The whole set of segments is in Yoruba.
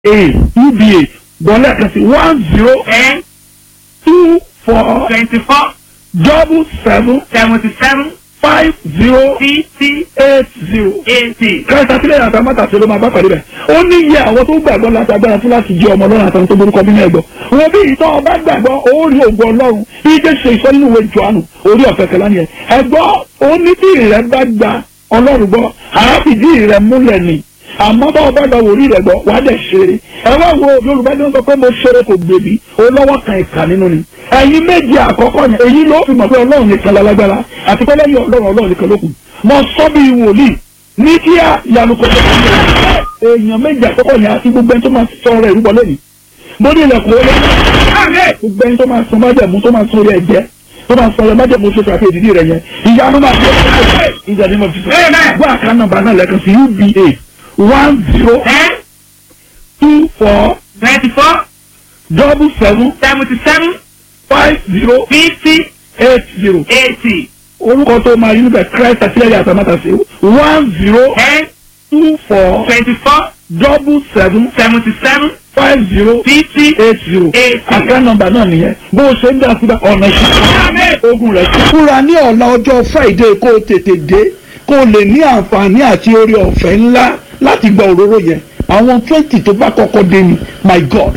a uba gbọ́lẹ̀ kan sí one zero ten two four twenty four double seven seventy seven five zero fifty eight zero. eighty. kẹta sílẹ̀ yàtọ̀ mọ́tàṣe ló máa bá pàdé bẹ̀. ó ní iye àwọn tó gbàgbọ́ láti agbára fún láti jẹ́ ọmọ ọlọ́run àtàwọn tó borúkọ bí ẹ̀gbọ́. wọn bí ìtọ́ ọba gbàgbọ́ ó rí ògùn ọlọ́run bí jẹ́ ṣe ìsọ nínú ìwé Jòhánù orí ọ̀fẹ́ kẹlá ni ẹ̀. ẹ̀gbọ́ ó ní bí ìrẹ́ bá gba ọlọ́run gbọ́ àáfìdí ìrẹ́ múlẹ̀ ni àmọ́ bá ọba gba wòlíì rẹ̀ gbọ́ wàá dẹ̀ ṣeré ẹ wá wo yorùbá ní wọ́n sọ pé mo ṣeré kò gbèbí olówó kan ìkà nínú ni ẹ̀yin méjì àkọ́kọ́ yẹn èyí ló fi mọ̀ pé ọlọ́run nìkan lálágbára àti pé lẹ́yìn ọlọ́run ọlọ́run nìkan ló kù mo sọ bí wòlíì ní kí á yanu kò tó kọ́ èèyàn méjì àkọ́kọ́ yẹn àti gbogbo ẹni tó máa sọ ọ̀rọ̀ ìrúbọ lẹ́yìn mo ní ilẹ̀kùn olóyún gbogbo ẹni tó máa sọ májẹ̀mú tó máa sọ orí ẹ̀jẹ̀ tó máa sọ ọ̀rọ̀ májẹ̀mú tó fà pé ìdílé rẹ̀ yẹn ìyanu máa fi ìjà ní mo fi sọ gbọ́ àká nọ́mbà náà lẹ́ẹ̀kan sí uba one zero ten two four twenty four double seven seventy seven five zero fifty eight zero eighty. orúkọ tó máa yí níbẹ̀ christ àtìlẹ́yìn àtàmátàsí one zero ten two four twenty four double seven seventy seven five zero fifty eight zero eighty. àká nọ́mbà náà nìyẹn bó o ṣe ń dá síbẹ̀ ọ̀nà ìṣẹ́ ogun rẹ̀ ti. fúra ní ọ̀la ọjọ́ friday kó o tètè dé kó o lè ní àǹfààní àti orí ọ̀fẹ́ ńlá láti gba òróró yẹn àwọn twenty tó bá kọ́kọ́ dé ni my god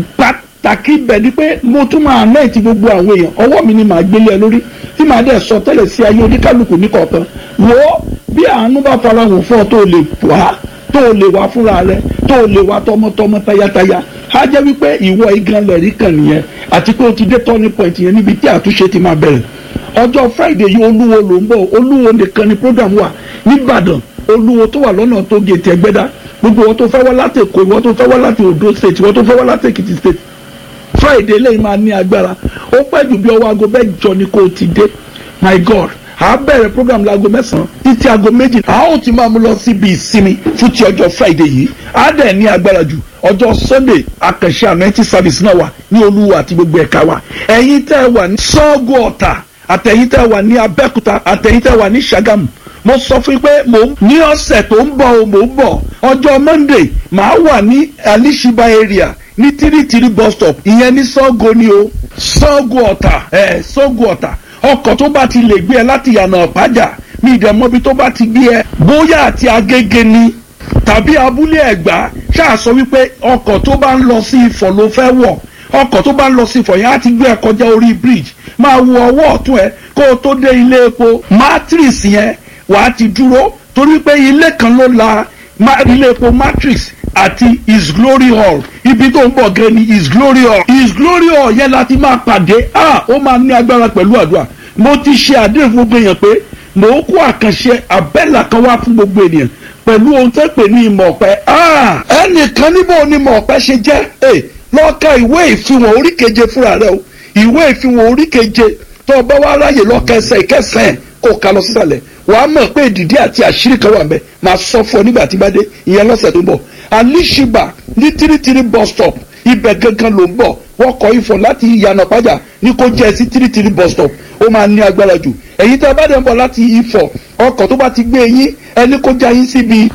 pàtàkì bẹ̀ ni pé mo tún máa mẹ́ẹ̀tì gbogbo àwọn èèyàn ọwọ́ mi ni màá gbélé ẹ lórí tí màá dẹ̀ sọ tẹ́lẹ̀ sí ayé oníkálukú ní kọ̀ọ̀kan wò ó bí àánú bá farahàn fún ọ tó o lè wá tó o lè wá fúnra rẹ tó o lè wá tọmọtọmọ tayátayá á jẹ́ wípé ìwọ igan lẹ̀rí kan nìyẹn àti pé o ti dé turning point yẹn níbi tí àtúnṣe ti máa bẹ̀rẹ̀ ọjọ́ friday yìí olúwo ló ń bọ̀ olúwo nìkan ni program wà nìbàdàn olúwo tó wà lọ́nà tó gètè ẹgbẹ́dá gbogbo wọn tó fẹ́ wá láti èkó ìwọ tó fẹ́ wá láti ondo state ìwọ tó fẹ́ wá láti èkìtì state friday lẹ́yìn máa ní agbára ó pẹ́ jù bí ọwọ́ aago mẹ́jọ ni kò ti dé my god a bẹ̀rẹ̀ program láago mẹ́sàn-án títí aago méjì a ó ti máa mú lọ síbi ìsinmi fún ti ọjọ́ friday yìí a dẹ̀ ní agbára jù ọjọ́ sunday akànṣe anointing service náà wà ní olúwa àti gbogbo ẹ̀ka wa ẹ̀yin tẹ́ ẹ wà ní sọ́ọ̀gù ọ̀tà àtẹ̀yin tẹ́ ẹ wà ní abẹ́òkúta àtẹ̀yin tẹ́ ẹ wà ní ṣàgámù mo sọ fún yín pé mò ń ní ọ̀sẹ̀ tó ń bọ̀ o mò ń bọ̀ ọjọ́ monday màá wà ní alishiba area ní tírítírí bus stop ìyẹn ní sọ́ọ̀gù ni o sọ́ọ̀gù ọ̀tà ẹ̀ sọ́ọ̀gù ọ̀tà ọkọ̀ tó bá ti lè gbé ẹ láti yànnà ọ̀pájà mi ìdẹ̀mọ́bi tó bá ti gbé ẹ bóyá àti agége ni tàbí abúlé ẹ̀gbá ṣáà sọ wípé ọkọ̀ tó bá ń lọ sí ifọ̀ ló fẹ́ wọ̀ ọkọ̀ tó bá ń lọ sí ifọ̀ yẹn á ti gbé ẹ kọjá orí bridge máa wo ọwọ́ ọ̀tún ẹ kó o tó dé ilé epo matrix yẹn wàá ti dúró torí pé ilé kan ló la ilé epo matrix àti his glory hall ibi tó ń bọ̀ gẹ́ ni his glory hall his glory hall yẹn láti máa pàdé ah ó máa ní agbára pẹ̀lú àdúrà mo ti ṣe àdéhùn fún gbogbo èèyàn pé mò ń kó àkànṣe àbẹ́là kan wá fún gbogbo ènìyàn pẹ̀lú ohun tó pè ní ìmọ̀ ọ̀pẹ ah ẹnìkan níbo ni ìmọ̀ ọ̀pẹ ṣe jẹ́ ẹ lọ́ka ìwé ìfihàn orí keje fúnra rẹ o ìwé ìfihàn orí keje tó o bá wá ráyè lọ́ka ẹsẹ̀ ìkẹsẹ̀ kó o kà lọ sísàlẹ̀ wàá mọ̀ pé ìdìdí àti àṣírí kan wà mẹ́ máa sọ fún ọ nígbà tí bá dé ìyẹn lọ́sẹ̀ tó ń bọ̀ alishiba ní tírítírí bus stop ibẹ̀ gangan ló ń bọ̀ wọ́n kọ ifọ̀ láti ìyànà pàjá ní kó jẹ́ sí tírítírí bus stop ó máa ní agbára jù èyí tí a bá dẹ̀ ń bọ̀ láti ifọ̀ ọkọ̀ tó bá ti gbé yín ẹni kó já yín síbi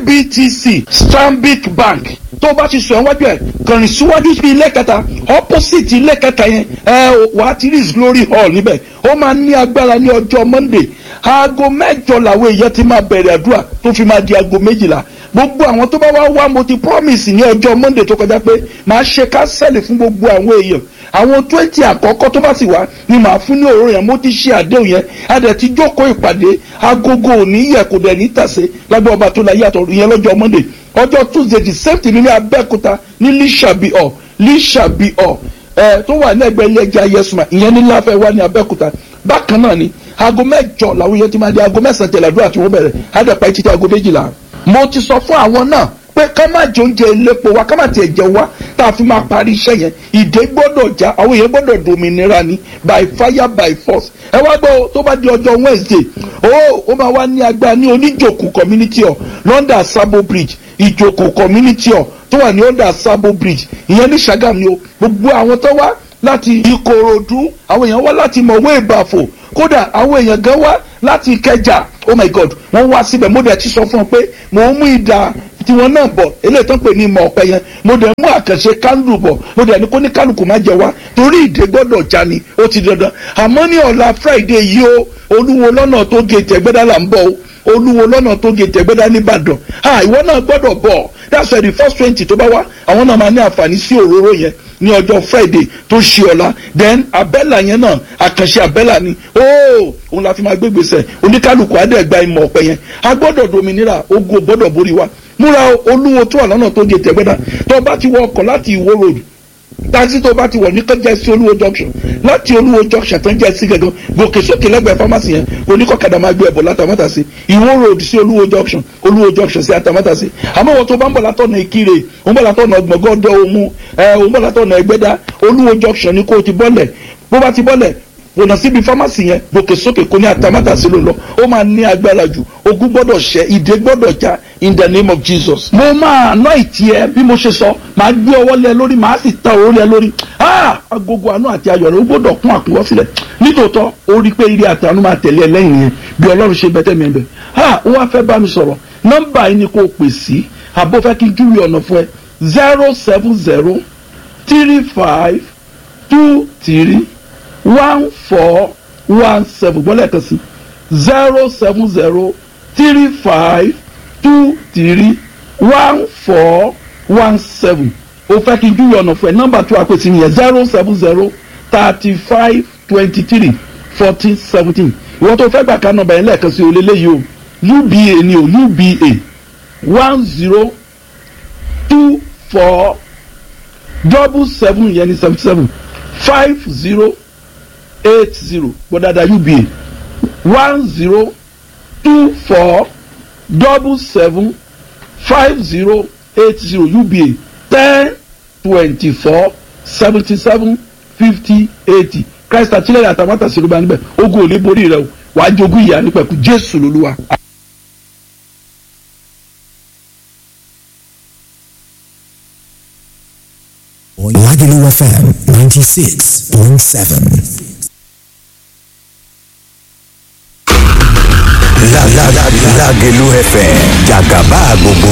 ibtc stanbic bank tó bá ti sọ ẹwájú ẹ kàrin síwájú sí ilé kẹta opposite ilé kẹta yẹn ẹ wàá ti rí his glory hall níbẹ̀ ó máa ní agbára ní ọjọ́ monday aago mẹ́jọ làwọn èèyàn ti máa bẹ̀rẹ̀ àdúrà tó fi máa di aago méjìlá gbogbo àwọn tó bá wá wá mo ti promise ní ọjọ́ monday tó kọjá pé màá ṣe kásẹ̀lì fún gbogbo àwọn èèyàn àwọn twenty àkọ́kọ́ tó bá sì wá ni màá fún ní òróró yẹn mo ti ṣe àdéhùn yẹn a dẹ̀ ti jókòó ìpàdé agogo òní yẹ kò dẹ̀ ní tàsé lágbẹ́ ọba tó la yàtọ̀ yẹn lọ́jọ́ monday ọjọ́ tuesday the same thing ní abẹ́òkúta ní lísàbí ọ̀ lísàbí ọ̀ ẹ̀ tó wà ní ẹgbẹ́ ilé ẹja yẹsùnmá ìyẹn ní láfẹ́ wá ní abẹ́òkúta bákan náà ni aago mẹ́jọ làwọn yẹn ti máa di aago mẹ́sàn-án tẹ̀lé àdúrà tí wọ́n bẹ̀rẹ̀ àdàpà ìtìtì aago méjìlá mo ti sọ fún àwọn náà pé ká má jẹ oúnjẹ ilépo wa ká má tiẹ̀ jẹ wá tá a fi máa parí iṣẹ́ yẹn ìdè gbọ́dọ̀ já àwọn èèyàn gbọ́dọ̀ dòmìnira ni by fire by force ẹ wá gbọ́ tó bá di ọjọ́ wednesday ó ó máa wá ní agbára ní oníjòkù community hall london sabo bridge ìjòkù community hall tó wà ní under sabo bridge ìyẹn ní sagam ni o gbogbo àwọn tó wá láti ìkòròdú àwọn èèyàn wá láti mọ̀wé ìbàfò kódà àwọn èèyàn gan wá láti ìkẹjà oh my god wọ́n wá síbẹ̀ mo dẹ̀ ti sọ fún ọ pé mò ń mú ìdá tiwọn náà bọ̀ eléyìí tó ń pè ní ìmọ̀ ọ̀pẹ yẹn mo dẹ̀ mú àkànṣe kándù bọ̀ mo dẹ̀ ní kó ní kálukú má jẹ wá torí ìdè gbọ́dọ̀ já ni ó ti dandan àmọ́ ní ọ̀la friday yìí o olúwo lọ́nà tó gé tẹ̀gbẹ́dá là ń bọ̀ o olúwo lọ́nà tó gé tẹ̀gbẹ́dá nìbàdàn ha ìwọ náà gbọ́dọ̀ bọ̀ that's why the first twenty tó bá wá àwọn náà máa ní àǹfààní sí òróró yẹn ní ọjọ́ friday tó ṣe ọ̀la then abẹ́là yẹn náà àkànṣe abẹ́là ni ooo òun la fi máa gbé gbèsè oníkálukú adẹ́gba ìmọ̀ ọ̀pẹ yẹn a gbọ́dọ̀ dominira ogun ò gbọ́dọ̀ borí wa múra olúwo tó wà lọ́nà tó gé tẹ̀gbẹ́dá tó bá ti wọ ọkọ̀ láti ìwó road taxi tó bá ti wọ̀ ní kọjá sí olúwo junction láti olúwo junction tó ń jẹ́ sí gẹ̀gàn gòkè sókè lẹ́gbẹ̀ẹ́ pharmacy yẹn oníkọ̀kadà máa gbé ẹ̀bọ̀ látàmátà sí ìwó road sí olúwo junction olúwo junction sí àtàmátà sí àmọ́ wọn tó bá ń bọ̀ látọ̀nà ìkirè òun bọ̀ látọ̀nà gbọ̀ngàn òmu ẹ̀ òun bọ̀ látọ̀nà ẹgbẹ́dá olúwo junction ni kó o ti bọ́lẹ̀ bó bá ti bọ́lẹ̀ wọnà síbi fámásì yẹn gòkè sókè kò ní àtàmátà sí ló lọ ó máa ní agbára jù ogun gbọ́dọ̀ ṣẹ ìdè gbọ́dọ̀ já in the name of jesus. mo máa ná ìtì ẹ bí mo ṣe sọ máa gbé ọwọ́ lẹ lórí màá sì ta òró lẹ lórí agogo àánú àti ayọ̀ rẹ ó gbọ́dọ̀ kún àkúnwọ́ sílẹ̀ nítòótọ́ ó rí i pé ire àti àánú máa tẹ̀lé ẹ lẹ́yìn yẹn bí ọlọ́run ṣe bẹ́tẹ̀ mi ẹ̀ bẹ̀ ó wá fẹ́ bá mi sọ̀rọ̀ nọ́mbà yìí ni kò pè sí àbó fẹ́ kí n júwe ọ̀nà fún ẹ zero seven zero three five two three one four one seven gbọ́dọ̀ kan sí zero seven zero three five two three one four one seven o fẹ́ kí n júwe ọ̀nà fún ẹ nọ́mbà tó àpèsè nìyẹn zero seven zero thirty five twenty three fourteen seventeen ìwọ́n tó fẹ́ gbà ká nọ́mbà yẹn lẹ́ẹ̀kan sí o lélẹ́yìí o uba ni o uba one zero two four double seven yẹn ni seventy seven five zero eight zero gbọ́dọ̀dà uba one zero two four double seven five zero eight zero uba ten twenty four seventy seven fifty eighty christ àtìlẹ́yìn àtàmátà sílùbà níbẹ̀ ogun ò lè borí rẹ o wàá jogún ìyá nípẹ̀kú jésù lolúwa. Lagelu FM 96.7. Lágẹ̀lú FM jàgàbá gbogbo